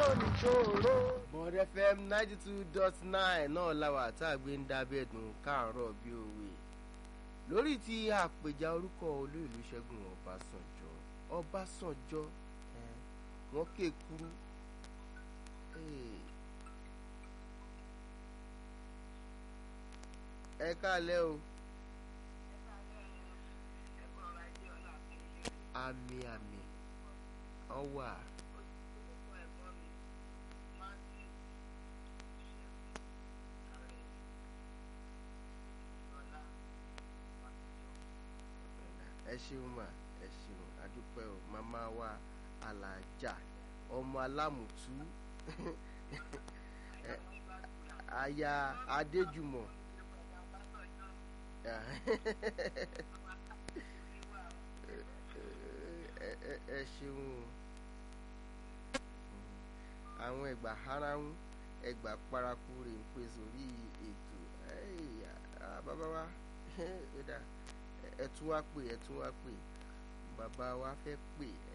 níṣòro. Bond FM ninety two dot nine náà làwà tá a gbé ń dábẹ́ dùn káàárọ̀ bí òwe lórí ti àpèjà orúkọ olóòlù Ṣẹ́gun Ọbásanjọ́ Ọbásanjọ́ eh, wọ́n ké kúrú ẹ káalẹ́ o àmì àmì ọwà. ẹ ṣeun mà ẹ ṣeun adúpẹ́ o màmá wa alájà ọmọ alámùtú aya adéjùmọ̀ ẹ ṣeun àwọn ẹgbà haráhùn ẹgbà paraku rè ń pè sórí ètò bàbá wa ẹ tún wá pè ẹ tún wá pè bàbá wa fẹ́ pè